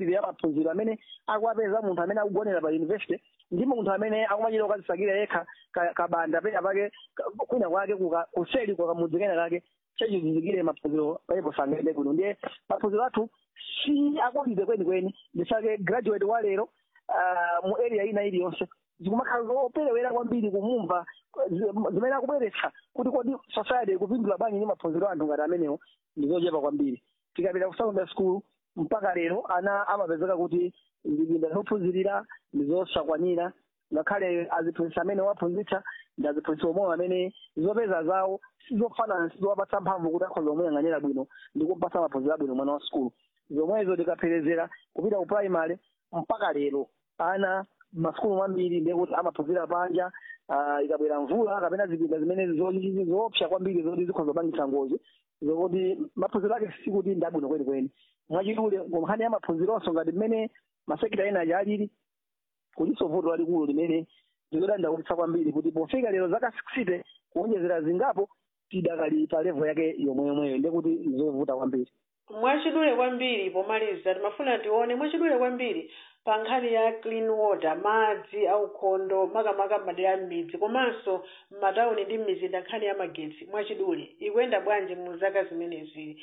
quality ya maphunziro amene akuwapeza munthu amene akugonera pa university ndi munthu amene akumachita ukazisakira yekha ka- kabanda pena pake ka- kwina kwake kuka- kuseli kwa kamudzi kena kake chachizizikire maphunziro paipo sangaende kuno ndiye maphunziro athu si akulide kwenikweni ndisake graduate wa lero ah, mu area ina iliyonse zikumakhala zoperewera kwambiri kumumva zi- zimene akubweretsa kuti kodi society ikupindula bwanji ndi maphunziro a anthu ngati amenewo ndi zochepa kwambiri tikapita ku secondary school mpaka lero ana amapezeka kuti zipinda zophunzirira ndi zosakwanira ngakhale aziphunzitsa amene waphunzitsa ndi aziphunzitsa omwewo amene zopeza zawo sizofanana sizowapatsa mphamvu kuti akhoza kumuyang'anira bwino ndi kumpatsa maphunziro abwino mwana wa sukulu zomwezo tikapherezera kupita ku primary mpaka lero ana masukulu mambiri ndiye kuti amaphunzira panja ah, ikabwera mvula kapena zipinda zimene zo- zoopsa kwambiri zoti zikhoza kupangitsa ngozi zokuti maphunziro ake sikuti ndi abwino kwenikweni mwachidule nkhani ya maphunzironso ngati mmene masekita ena aja alili kuliso vuto lalikulu limene likudandaulitsa kwambiri kuti pofika lero zaka 60 kuonjezera zingapo tidakali pa level yake yomweyomweyo ndiye kuti zovuta kwambiri mwachidule kwambiri pomaliza timafuna tione mwachidule kwambiri pa nkhani ya clean water madzi aukhondo makamaka m'madera m'midzi komanso m'matawuni ndi m'mizinda nkhani ya magetsi mwachidule ikuyenda bwanji mu zaka zimenezi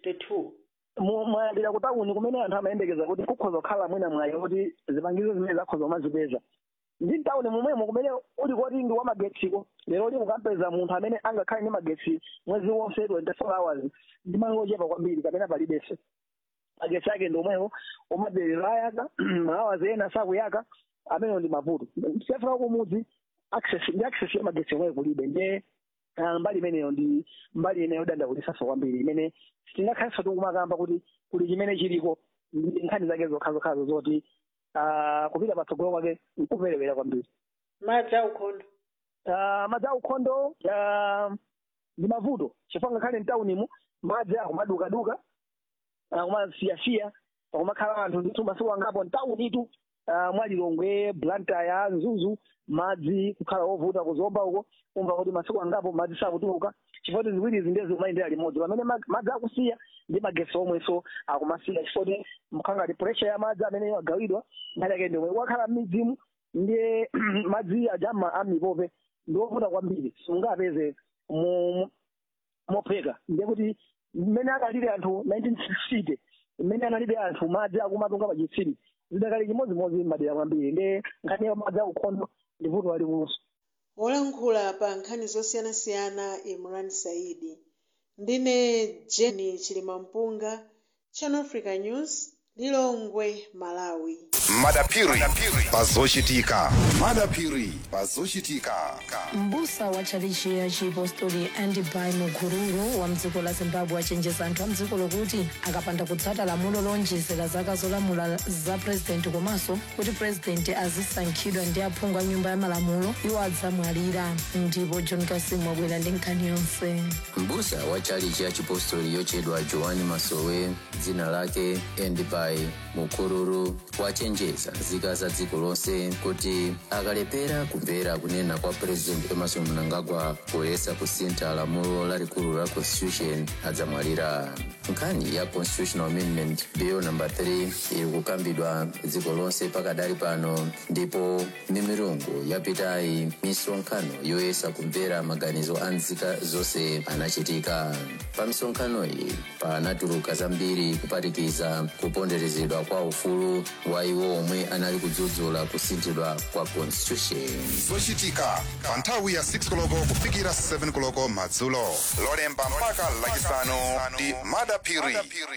62 Mu- mwayambira ku tawuni kumene anthu amayembekeza kuti kukhoza kukhala mwina mwayi kuti zipangizo zimene zakhoza kumazipeza ndi tawuni momwemo kumene uli koti ndi wamagetsiko lero uli mukampeza munthu amene angakhale ndi magetsi mwezi wonse 24 hours ndi malo ochepa kwambiri kapena palibenso magetsi ake ndi omwewo omaderero ayaka mahours ena sakuyaka amenewo ndi mavuto siyafika kumudzi access ndi access ya magetsi omweyo kulibe ndiye ah, mbali imeneyo ndi mbali ineyo dandakulisaso kwambiri imene tingakhaliso tikumakamba kuti kuli chimene chiliko ndi nkhani zake zokhazokhazo zoti ah, kupita patsogolo kwake nkuperewera kwambiri madzi aukhondo Ah, madzi aukhondo ah, ndi mavuto chifukwa ngakhale mtaunimo madzi akumadukaduka akumasiyasiya akumakhala anthu ndithu masiku angapo mtaunitu ah, mwalilongwe blantaya nzuzu madzi kukhala ovuta kuzomba uko umva kuti masiku angapo madzi sakutuluka chifukwa kuti ziwirizi ndiye zikumayendera limodzi pamene mag- madzi akusiya ndi magetsi omwenso akumasiya chifukwa kuti mkhangati pressure ya madzi amene agawidwa nkhani yake ndiomwe wakhala m'midzimu ndiye madzi ajama amipope ndi ovuta kwambiri sungapeze mu mopheka ndiye kuti mmene akalire anthu 1960 mmene analibe anthu madzi akumatunga pachitsime zidakali chimodzimodzi madera kwambiri ndiye nkhani ya madzi aukhondo ndi vuto lalikulunso wolankhula pa nkhani zosiyanasiyana imran saidi ndine jeni chilimampunga channel africa news lilongwe malawi madapiri pazochitika madapiri pazochitika mbusa wa tchalichi ya chipostori andibai mukururu wa mdziko la zimbabwe achenjeza anthu a mdziko lokuti akapanda kutsata lamulo lonjezera zaka zolamula za purezidenti komanso kuti purezidenti azisankhidwa ndi aphungu a nyumba ya malamulo iwo adzamwalira ndipo john kasimu wabwera ndi nkhani yonse mbusa wa chalichi ya chipostori yochedwa joani masowe dzina lake endibai mukururu wachenjeza nzika za dziko lonse kuti akalepera kumvera kunena kwa president emerson mnangagwa poyesa kusintha lamulo lalikulu la constitution adzamwalira nkhani ya constitutional amendment bill number 3 iri kukambidwa dziko lonse pakadali pano ndipo mimirungu yapitayi misonkhano yoyesa kumvera maganizo a nzika zonse anachitika pa misonkhano iyi panatuluka zambiri kuphatikiza kuponderezedwa kwa ufulu wa iwo omwe anali kudzudzula kusinthidwa kwa constitution zochitika pa nthawi ya 6 koloko kufikira 7 koloko madzulo lolemba mpaka lachisanu ndi madapiri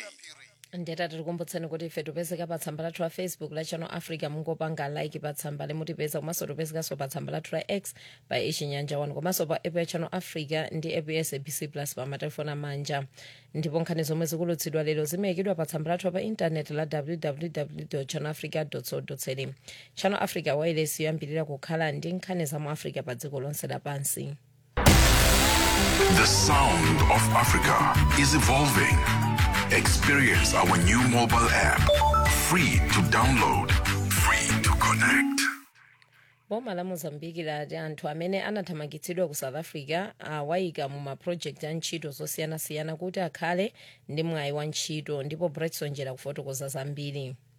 ndeta tikukumbutseni kuti ife tipezeka pa tsamba lathu la facebook la channel africa mungopanga like pa tsamba limutipeza komanso tipezekanso pa tsamba lathu la x pa ichinyanja 1 komanso pa app ya channel africa ndi app ya sabc plus pa matelefoni amanja ndipo nkhani zomwe zikulutsidwa lero zimayikidwa pa tsamba lathu pa intaneti la www channel africa co za channel africa wireless yoyambirira kukhala ndi nkhani za mu africa pa dziko lonse lapansi The sound of Africa is evolving. Experience our new mobile app. Free to download, free to connect. boma la mozambiki lati anthu amene anathamangitsidwa ku south africa awayika mu mapulojekiti a ntchito zosiyanasiyana kuti akhale ndi mwayi wa ntchito ndipo bretson jera kufotokoza zambiri